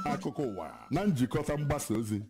akụkọ ụwa na njikọta mgbasa ozi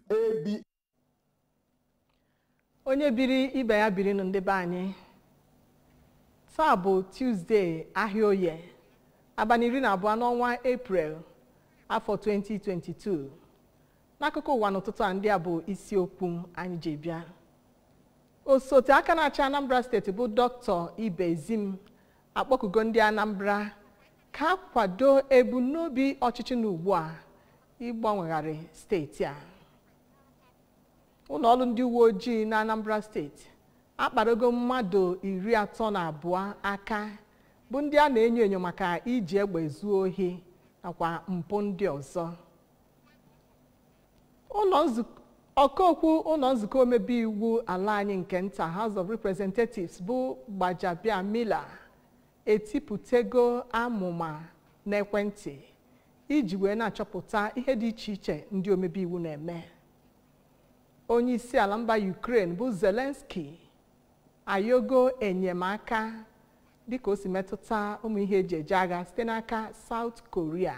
onye biri ibe ya biri nụ ndị be anyị taa bụ tuzdee ahịa oye abalị iri na abụọ n'ọnwa eprel afọ 2022 n'akụkọ ụwa n'ụtụtụ a ndị a bụ isiokwu anyị ji bịa osote aka na-achị anambra steeti bụ dọkịta ibezim akpọkugo ndị anambra ka kwado ebumnobi ọchịchị na ugbu a ịgbanwegharị steeti a ụlọọrụ ndị uwe ojii na anambra steeti akparogo mmadụ iri atọ na abụọ aka bụ ndị a na-enyo enyo maka iji egbe zuo ohi nakwa mpụ ndị ọzọ ọkaokwu ụlọ nzukọ omebe iwu ala anyị nke nta house of representatives bụ gbajabia mila etipụtego amụma n'ekwentị iji wee na-achọpụta ihe dị iche iche ndị omebe iwu na-eme onye isi ala mba ukraine bụ zelenski ayogo enyemaka dịka o si metụta ụmụ ihe eji eje agha site n'aka south korea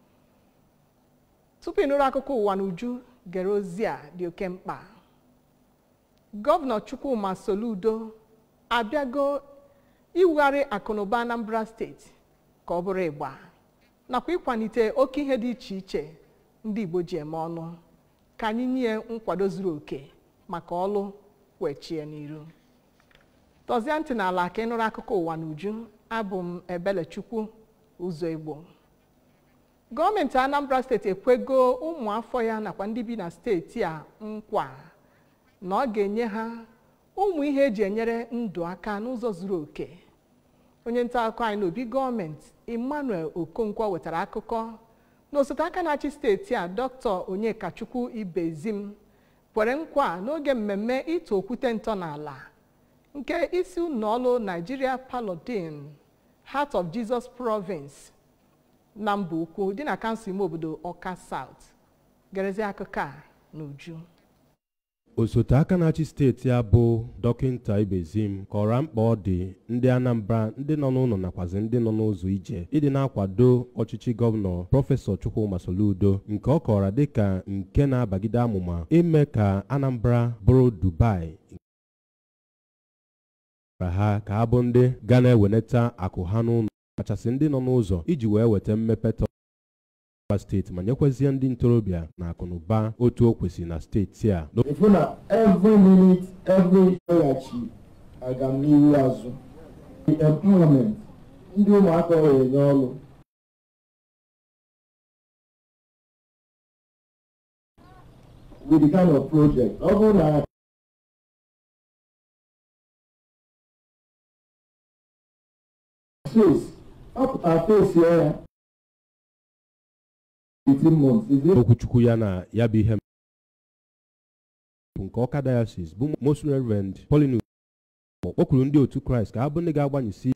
tupu ịnụrụ akụkọ ụwa n'uju gere ozi a dị oke mkpa gọvanọ chukwuma soludo abịago iwugharị akụnụba anambra steeti ka ọ bụrụ ịgba nakwa ịkwalite oke ihe dị iche iche ndị igbo ji eme ọnụ ka anyị nye nkwado zuru oke maka ọlụ wechie n'iru tọzie ntị n'ala ka ịnụrụ akụkọ ụwa n'uju abụ m ebelechukwu ụzọ igbo gọọmenti anambra steeti ekwego ụmụafọ ya nakwa ndị bi na steeti a nkwa na ọ ga-enye ha ụmụ ihe eji enyere ndụ aka n'ụzọ zuru oke onye nta akụkọ anyị n'obi gọọmenti emmanuel okonkwo wetara akụkọ na osote aka na-achị steeti a dr onyekachukwu ibezim kwere nkwa n'oge mmemme ịtụ okwute ntọala nke isi ụlọọrụ nigeria palodin heart of jesus province na mba ukwu dị na kansụl ime obodo ọka south gerezi akụkọ a n'uju osote aka na-achị steeti a bụ dọkịta ibezim kọrọ mkpa ọ dị ndị anambra ndị nọ n'ụlọ nakwazi ndị nọ n'ụzọ ije ịdị na-akwado ọchịchị gọvanọ prọfesọ chukwuma soludo nke ọ kọrọ dịka nke na-abagide amụma ime ka anambra bụrụ dubai ha ka ha bụ ndị ga na-eweneta akụ ha n'ụlọ kachasị ndị nọ n'ụzọ iji wee weta mmepe steeti ma nyekwezie ndị ntorobịa na akụnụba otu o kwesịrị na steeti a ịfụ na every minute every weghachi agamnihu azụ employment ndị ụmụaka ọ enye ọrụ with the kind of project ọ bụrụ na face ọ pụtara face ya 18 months is it okwuchukwu ya na ya bụ ihe bụ nke ọka diocese bụ most reverend Pauline o kwuru ndị otu kraịst ka ha bụ ndị ga-agbanyesi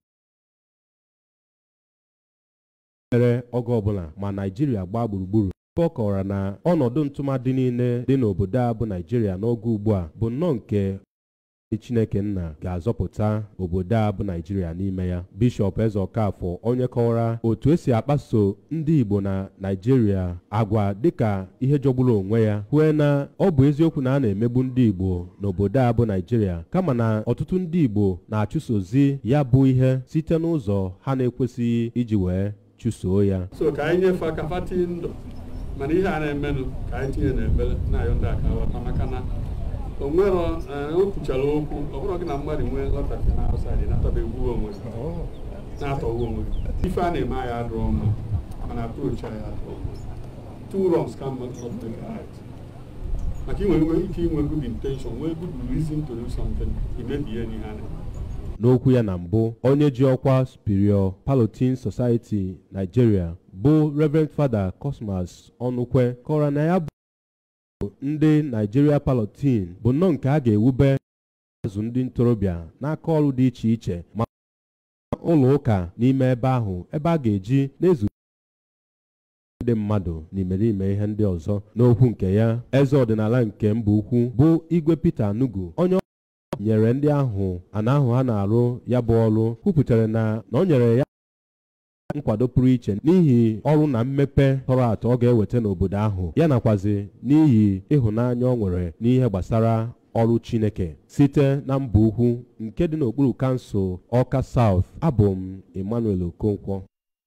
mere oge ọbụla ma naijiria gbaa gburugburu ebe ọ kọwara na ọnọdụ ntụmadị niile dị n'obodo a bụ naijiria n'oge ugbu a bụ nnọọ nke chineke nna ga-azọpụta obodo a bụ naijiria n'ime ya bishọp eze ọkafọ onye kọwara otu esi akpaso ndị igbo na naijiria agwa dịka ihe jọgburu onwe ya kwue na ọ bụ eziokwu na a na-emegbu ndị igbo n'obodo a bụ naijiria kama na ọtụtụ ndị igbo na-achụsozi ya bụ ihe site n'ụzọ ha na-ekwesịghị iji wee chụsoo ya so ka anyị nyefee aka fa tinye ndụ mana ihe a na-emenụ ka anyị tinye n'ebele na-ayọ ndị aka ghọta maka na o nwero o kwuchara okwu ọ bụrụ gị na mmadụ nwee lọtafi na outside natabegbuo onwe na-atọgbu onwe ife a na-eme anyị adụrọ mma mana approach anyị adụrọ mma two wrongs can not be right maka inwe ike inwe good intention nwee good reason to do something imebie n'ihe a na-eme n'okwu ya na mbụ onye ji ọkwa superior Palatine Society Nigeria bụ Reverend Father Cosmas Ọnụkwe kọwara na ya bụ ndị Nigeria Palatine bụ nnọọ nke a ga-ewube azụ ndị ntorobịa n'aka ọrụ dị iche iche ma ụlọ ụka n'ime ebe ahụ ebe a ga-eji na-ezu ndị mmadụ n'imerime ihe ndị ọzọ n'okwu nke ya eze ọdịnala nke mba ukwu bụ igwe Peter Anugu onye nyere ndị ahụ ana ahụ ha na-arụ ya bụ ọrụ kwupụtara na na o nyere ya nkwado pụrụ iche n'ihi ọrụ na mmepe tọrọ atọ ọ ga-eweta n'obodo ahụ ya nakwazi n'ihi ịhụnanya ọ nwere n'ihe gbasara ọrụ chineke site na mba ukwu nke dị n'okpuru kansụl ọka South abụ m Emmanuel Okonkwo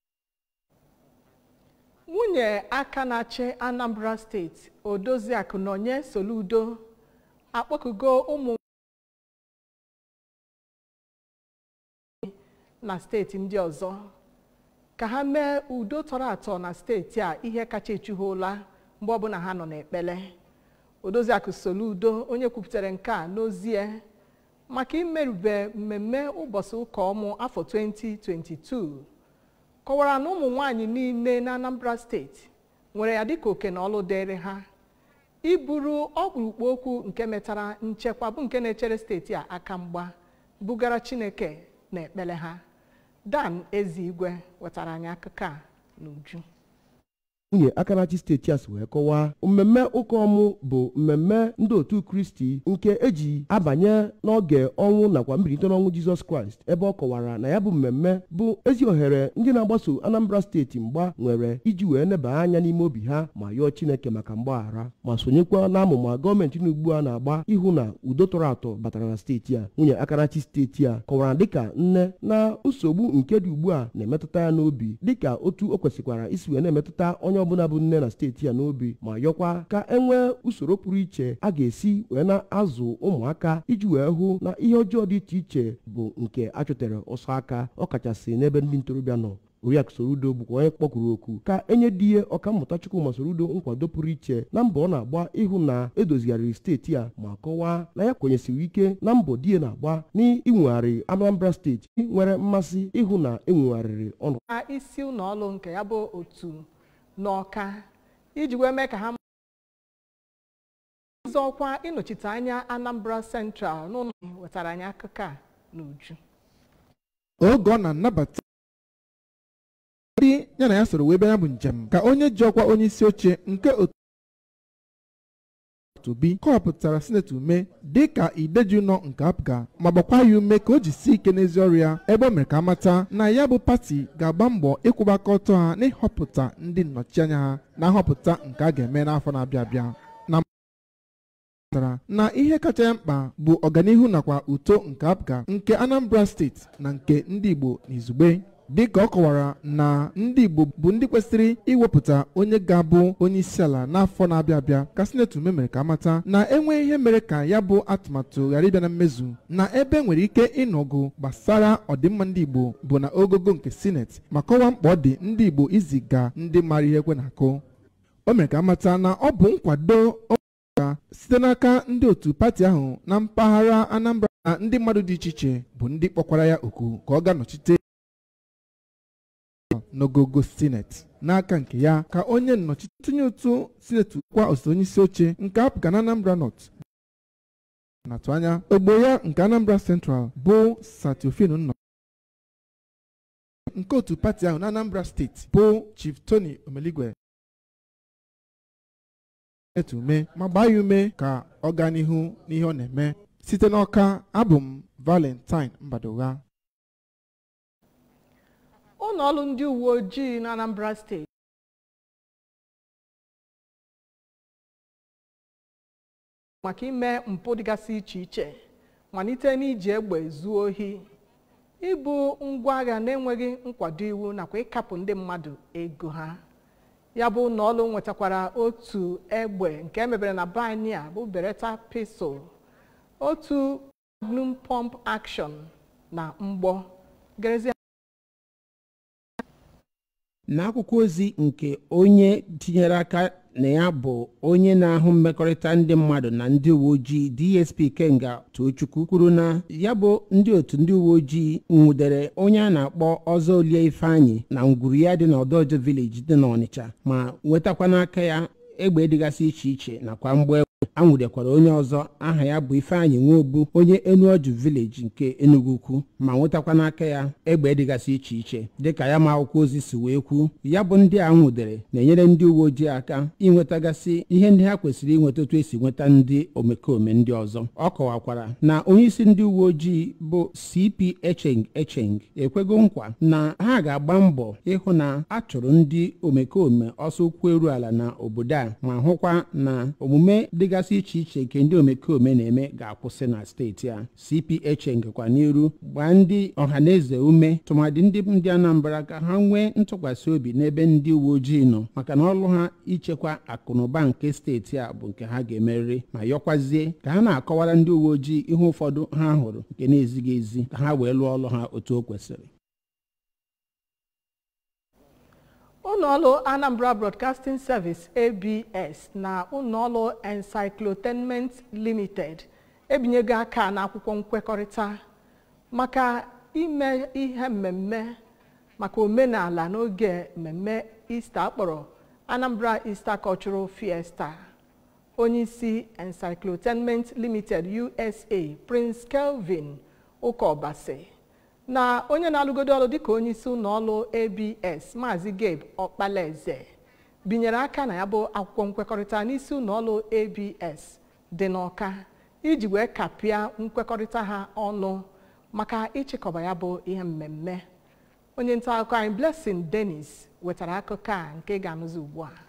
nwunye aka na-achị anambra steeti odoziakụ nọnye soludo akpọkugo ụmụ na steeti ndị ọzọ ka ha mee udo tọrọ atọ na steeti a ihe kacha echu ha ụla mgbe ọbụla ha nọ n'ekpele odoziakụ soludo onye kwupụtara nke a n'ozie maka imerube mmemme ụbọchị ụka ọmụ afọ 2022 kọwara na ụmụ nwanyị niile na anambra steeti nwere ya dịka oke na ọlụ dịrị ha iburu ọkpụrụkpụ okwu nke metara nchekwa bụ nke na-echere steeti a aka mgba bugara chineke na ekpere ha dan ezigwe wetara anyị akụkọ a n'uju nwunye akarachi steeti a si wee kọwaa mmemme ụka ọmụ bụ mmemme ndị otu kristi nke eji abanye n'oge ọnwụ nakwa mbilite n'ọnwụ jizọs kraịst ebe ọ kọwara na ya bụ mmemme bụ ezi ohere ndị na-agbaso anambra steeti mgba nwere iji wee neba anya n'ime obi ha ma yọọ chineke maka mgbaghara ma sonyekwa n'amụma gọọmenti n'ugbu a na-agba ịhụ na udo tọrọ atọ batara na steeti a nwunye akarachi steeti a kọwara dịka nne na nsogbu nke dị ugbu a na-emetụta ya n'obi dịka otu o kwesịkwara isi wee na-emetụta onye ọbụla bụ nne na steeti a n'obi ma yọkwa ka e nwee usoro pụrụ iche a ga-esi wee na-azụ ụmụaka iji wee hụ na ihe ọjọọ dị iche iche bụ nke a chụtere ọsọ aka ọkachasị n'ebe ndị ntorobịa nọ oriakụ sorudo bụkwa onye kpọkuru oku ka enye di ihe ọkammụta chukwuma sorudo nkwado pụrụ iche na mbọ ọ na-agba ịhụ na edozigharịrị steeti a ma kọwaa na ya kwenyesiri ike na mbọ di ya na-agba n'inwegharị anambra steeti nwere mmasị ịhụ na enwegharịrị ọnụ na isi ụlọ ọrụ nke ya bụ otu n'ọka iji wee mee ka ha ọzọkwa ịnọchite anya anambra central n'ụlọ wetara anyị akụkọ a n'uju oge ọ na-anabata ndị ya na ya soro wee bịa ya bụ njem ka onye ji ọkwa onye isi oche nke otu bi kọwapụtara sineti ume dị ka ideji nọ nke apga ma gbakwa ya ume ka o jisi ike n'ezi ọrụ ya ebe o mere ka amata na ya bụ pati ga-agba mbọ ịkwụba aka ọtọ ha n'ịhọpụta ndị nnọchianya ha na nhọpụta nke a ga-eme n'afọ na-abịa abịa na pụtara na ihe kacha ya mkpa bụ ọganihu nakwa uto nke apga nke anambra steeti na nke ndị igbo n'izugbe dịka ọ kọwara na ndị igbo bụ ndị kwesịrị iwepụta onye ga-abụ onye isi ala n'afọ na-abịa abịa ka sineti ume mere ka amata na enwe ihe mere ka ya bụ atụmatụ ghara ịbịa na mmezu na ebe nwere ike ịnọgụ gbasara ọdịmma ndị igbo bụ na ogogo nke sineti ma kọwaa mkpa ọ dị ndị igbo iziga ndị mara ihe ekwe na-akụ o mere ka amata na ọ bụ nkwado ga site n'aka ndị otu pati ahụ na mpaghara anambra na ndị mmadụ dị iche iche bụ ndị kpọkwara ya oku ka ọ ga-anọchite n'ogogo sineti n'aka nke ya ka onye nnọchite ntinye ụtụ sineti kwa osote onye isi oche nke apụga na anambra north na-atụ anya ogbo ya nke anambra central bụ satiofin nnọ nke otu pati ahụ na anambra steeti bụ chief tony omeligwe ume ma gbaa ya ume ka ọ gaa n'ihu n'ihe ọ na-eme site n'ọka abụ m valentine mbadogha ụlọ ọrụ ndị uwe ojii na anambra steeti maka ime mpụ dịgasị iche iche malite n'iji egbe zuo ohi ibu ngwa agha na-enweghị nkwado iwu nakwa ịkapụ ndị mmadụ ego ha ya bụ ụlọ ọrụ nwetakwara otu egbe nke emebere na bani a bụ beretta pistol otu magnum pump action na mgbọ gerezie n'akwụkwọ ozi nke onye tinyere aka na ya bụ onye na-ahụ mmekọrịta ndị mmadụ na ndị uwe ojii dsp kenga tochukwu kwuru na ya bụ ndị otu ndị uwe ojii nwudere onye a na-akpọ ọzọ olie ifeanyị na ngwuru ya dị n'ọdọjọ vileji dị n'ọnịcha ma nwetakwa n'aka ya egbe dịgasị iche iche nakwa mgbọ a nwudekwara onye ọzọ aha ya bụ ifeanyị nwobu onye enuoju vileji nke enugu ukwu ma nwetakwa n'aka ya egbe dịgasị iche iche dịka ya ma akwụkwọ ozi si wee kwuo ya bụ ndị a nwudere na-enyere ndị uwe ojii aka inwetagasị ihe ndị ha kwesịrị inweta otu esi nweta ndị omekome ndị ọzọ ọ kọwakwara na onyeisi ndị uwe ojii bụ cp echeng echeng ekwego nkwa na ha ga-agba mbọ ịhụ na a chụrụ ndị omekome ọsọ ụkwụ eru ala na obodo a ma hụkwa na omume dịgasị iche iche nke ndị omekome na-eme ga-akwụsị na steeti a cph ngekwa n'iru gbaa ndị ọhaneze ume tụmadị ndị ndị anambra ka ha nwee ntụkwasị obi n'ebe ndị uwe ojii nọ maka na ọrụ ha ichekwa akụnụba nke steeti a bụ nke ha ga-emerịrị ma yọkwazie ka ha na-akọwara ndị uwe ojii ihe ụfọdụ ha hụrụ nke na-ezighị ezi ka ha wee lụọ ọrụ ha otu o kwesịrị ụlọọrụ anambra broadcasting service abs na ụlọọrụ encyclotainment limited ebinyego aka n'akwụkwọ nkwekọrịta maka ime ihe mmemme maka omenala n'oge mmemme easter akpọrọ anambra easter cultural fiesta onyeisi encyclotainment limited usa prince kelvin ụkọbasi na onye na-alụgodo ọrụ dịka onyeisi ụlọọrụ abs maazị gabe ọkpalaeze binyere aka na ya bụ akwụkwọ nkwekọrịta n'isi ụlọọrụ abs dị n'ọka iji wee kapịa nkwekọrịta ha ọnụ maka ịchịkọba ya bụ ihe mmemme onye nta akụkọ anyị blessing dennis wetara akụkọ a nke ga-anụzi ugbu a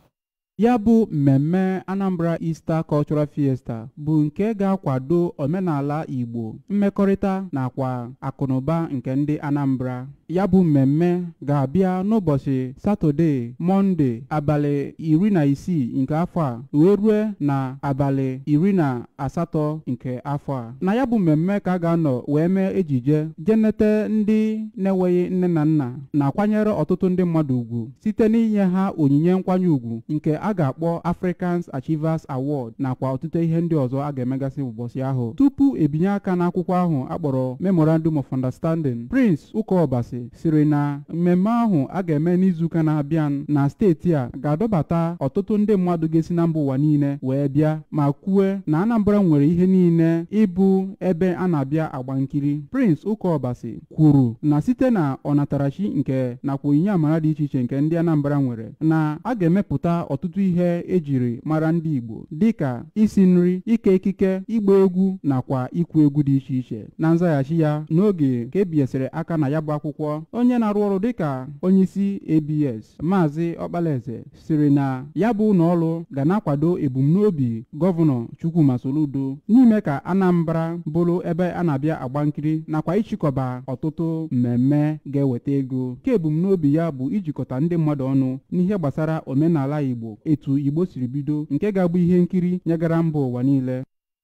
ya bụ mmemme anambra easter cultural fiesta bụ nke ga-akwado omenala igbo mmekọrịta nakwa akụnụba nke ndị anambra ya bụ mmemme ga-abịa n'ụbọchị satọde mọnde abalị iri na isii nke afọ a wee rue na abalị iri na asatọ nke afọ a na ya bụ mmemme ka a ga-anọ wee mee ejije jenete ndị na-enweghị nne na nna na-akwanyere ọtụtụ ndị mmadụ ugwu site n'inye ha onyinye nkwanye ugwu nke a ga-akpọ Africans Achievers Award nakwa ọtụtụ ihe ndị ọzọ a ga-emegasị ụbọchị ahụ tupu ebinye aka n'akwụkwọ ahụ akpọrọ Memorandum of Understanding Prince Ụkọbasi siri na mmemme ahụ a ga-eme n'izuụka na-abịa na steeti a ga-adọbata ọtụtụ ndị mmadụ ga-esi na mba ụwa niile wee bịa ma kwue na Anambra nwere ihe niile ịbụ ebe a na-abịa agba nkiri Prince Ụkọbasi kwuru na site na ọnatarachi nke nakwa onyinye amara dị iche iche nke ndị Anambra nwere na a ga-emepụta ọtụtụ ihe ejiri mara ndị Igbo dịka isi nri ike ekike ịgba egwu nakwa ikwu egwu dị iche iche na nzaghachi ya n'oge ka ebinyesịrị aka na ya bụ akwụkwọ onye na-arụ ọrụ dịka onyeisi ABS Maazị Ọkpalaeze siri na ya bụ ụlọọrụ ga na-akwado ebumnobi gọvanọ Chukwuma Soludo n'ime ka Anambra bụrụ ebe a na-abịa agba nkiri nakwa ịchịkọba ọtụtụ mmemme ga-eweta ego nke ebumnobi ya bụ ijikọta ndị mmadụ ọnụ n'ihe gbasara omenala Igbo etu Igbo siri bido nke ga-abụ ihe nkiri nyegara mba ụwa niile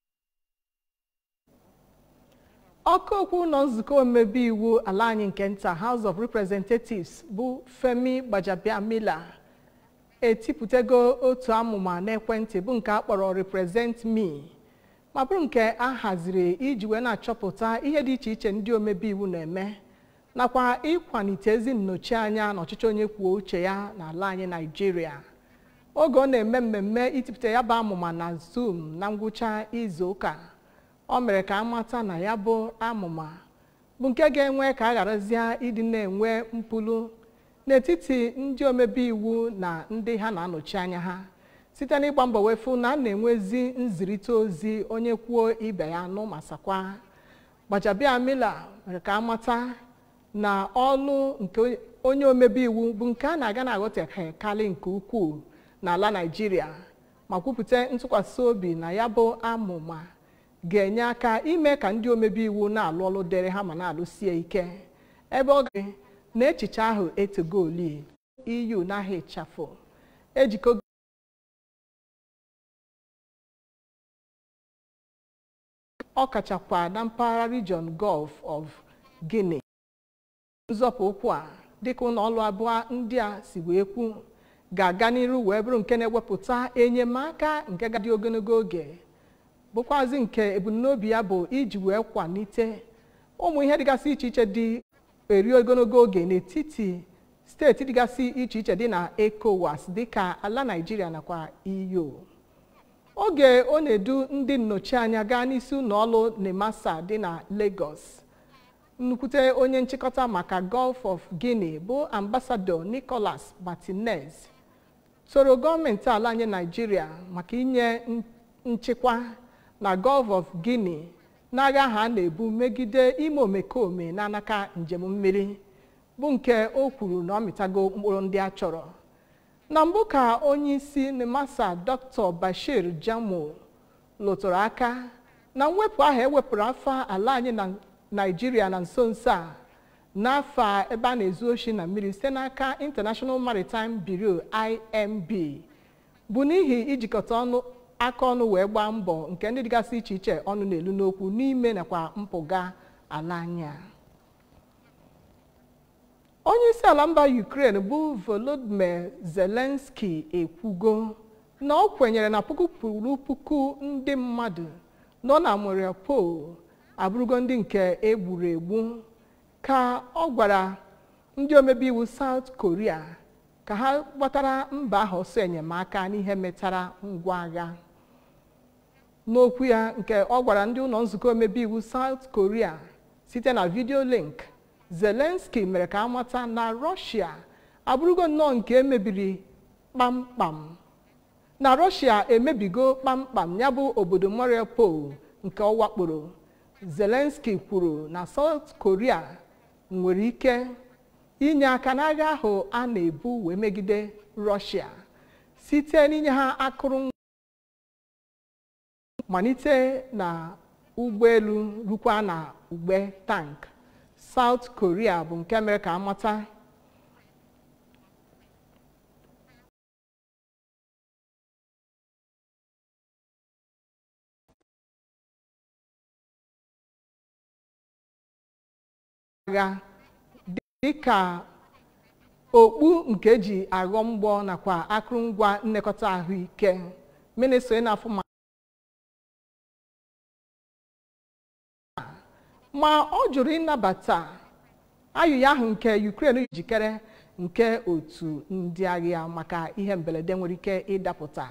ọkụ okwu ụlọ nzukọ omebe iwu ala anyị nke nta House of Representatives bụ Femi Gbajabiamila etipụtago otu amụma n'ekwentị bụ nke a kpọrọ Represent Me ma bụrụ nke a haziri iji wee na-achọpụta ihe dị iche iche ndị omebe iwu na-eme nakwa ịkwalite ezi nnọchianya n'ọchịchị onye kwuo uche ya n'ala anyị Naijiria oge ọ na-eme mmemme itipụta ya bụ amụma na Zoom na ngwụcha izu ụka ọ mere ka a mata na ya bụ amụma bụ nke ga-enwe ka a gharazie ịdị na-enwe mpụlu n'etiti ndị omebe iwu na ndị ha na-anọchi anya ha site n'ịgba mbọ wefu na a na-enwezi nzirịta ozi onye kwuo ibe ya nụ ma sakwa Gbajabiamila mere ka a mata na ọlụ nke onye omebe iwu bụ nke a na-aga na-aghọtekarị nke ukwuu n'ala Naịjirịa ma kwupụta ntụkwasị obi na ya bụ amụma ga-enye aka ime ka ndị omebe iwu na-alụ ọlụ dịrị ha ma na-alụsie ike ebe ọ ga na echiche ahụ etogoli EU n'ahịa ịchafụ ejikọ ọ kachakwa na mpaghara region Gulf of Guinea nzọpụ ụkwụ a dịka ụlọ ọrụ abụọ ndị a si wee kwu ga-aga n'iru wee bụrụ nke na-ewepụta enyemaka nke gadị ogologo oge bụkwazi nke ebumnobi ya bụ iji wee kwalite ụmụ ihe dịgasị iche iche dị eri ogologo oge n'etiti steeti dịgasị iche iche dị na ECOWAS dịka ala Naịjirịa nakwa EU oge ọ na-edu ndị nnọchianya gaa n'isi ụlọ ọrụ nemasa dị na lagos nnukwute onye nchịkọta maka gulf of guinea bụ ambasadọ nicholas martinez soro gọọmenti ala anyị naijiria maka inye nchịkwa na gulf of guinea n'agha ha na-ebu megide ime omekome n'anaka njem mmiri bụ nke o kwuru na ọ mịtago mkpụrụ ndị a chọrọ na mbụ ka onye isi nemasa dr bashir jamo lụtụrụ aka na mwepụ ahụ ewepụrụ afọ ala anyị na naijiria na nso nso a n'afọ ebe a na-ezu oshi na mmiri site n'aka international maritime bureau imb bụ n'ihi ijikọta ọnụ aka ọnụ wee gbaa mbọ nke ndị dịgasị iche iche ọnụ na-elu n'okwu n'ime nakwa mpụga ala anyị a onye isi ala mba ukraine bụ volodymyr zelensky ekwugo na ọ kwenyere na puku kwuru puku ndị mmadụ nọ na mariupol abụrụgo ndị nke egburu egbu ka ọ gwara ndị omebe iwu south korea ka ha gbatara mba ahụ ọsọ enyemaka n'ihe metara ngwa agha n'okwu ya nke ọ gwara ndị ụlọ nzukọ omebe iwu south korea site na vidio link zelensky mere ka amata na rọshia abụrụgo nnọọ nke emebiri kpamkpam na rọshia emebigo kpamkpam ya bụ obodo mariupol nke ọ wakporo zelensky kwuru na south korea nwere ike inye aka n'agha ahụ a na-ebu wee megide rọshia site n'inye ha akụrụngwa malite na ụgbọelu rukwa na ugbe tank south korea bụ nke mere ka amata agha dịka okpu nke eji aghọ mgbọ nakwa akụrụngwa nlekọta ahụike minista na-afụ ma ma ọ jụrụ ịnabata ayụya ahụ nke ukraine jikere nke otu ndị agha maka ihe mberede nwere ike ịdapụta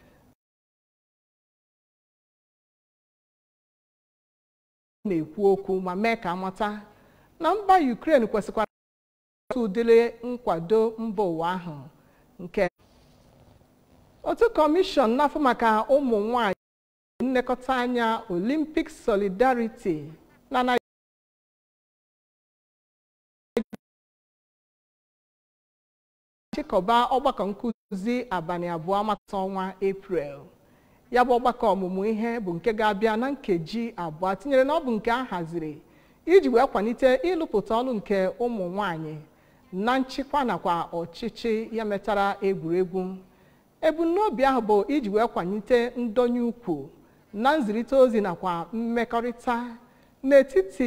na-ekwu okwu ma mee ka amata na mba ukraine kwesịkwara otu ụdịrị nkwado mba ụwa ahụ nke otu kọmishọn n'afọ maka ụmụ nwanyị nlekọta anya olympic solidarity na chịkọba ọgbakọ nkụzi abalị abụọ mata ọnwa eprel ya bụ ọgbakọ ọmụmụ ihe bụ nke ga-abịa na nkeji abụọ tinyere na ọ bụ nke a haziri iji wee kwalite ịlụpụta ọrụ nke ụmụ nwanyị na nchịkwa nakwa ọchịchị ya metara egwuregwu ebumnobi ahụ bụ iji wee kwalite ndonye ukwu na nzirịta ozi nakwa mmekọrịta n'etiti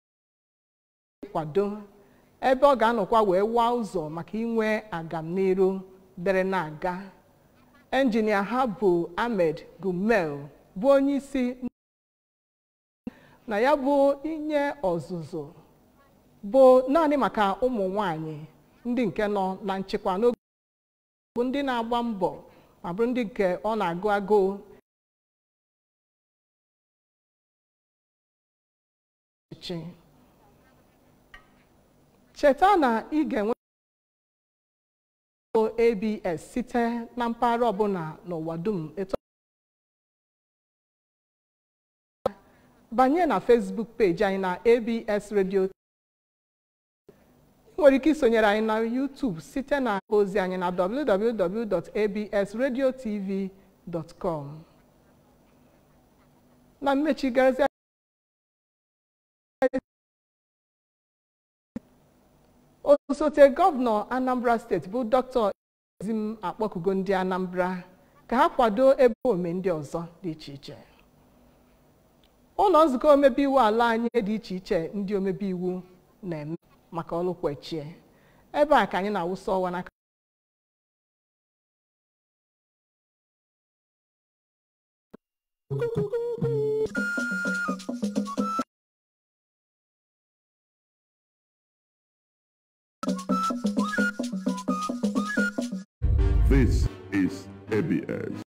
kwado ebe ọ ga-anọkwa wee waa ụzọ maka inwe agamniru dere na-aga enjinia ha bụ ahmed gumel bụ onye isi na ya bụ inye ọzụzụ bụ naanị maka ụmụ nwanyị ndị nke nọ na nchịkwa n'oge bụ ndị na-agba mbọ ma bụrụ ndị nke ọ na-agụ agụụ cheta na ị ga-enwe abs site na mpaghara ọbụla n'ụwa dum etu banye na facebook peji anyị na abs radio ị nwere ike isonyere anyị na youtube site na ozi anyị na www.absradiotv.com na mmechi gazi osote gọvanọ anambra steeti bụ dr ezim akpọkugo ndị anambra ka ha kwado ebe ome ndị ọzọ dị iche iche ụlọ nzukọ omebe iwu ala anyị dị iche iche ndị omebe iwu na-eme maka ọrụ kwechie ebe a ka anyị na-awụsa ọwa n'aka This is ABS.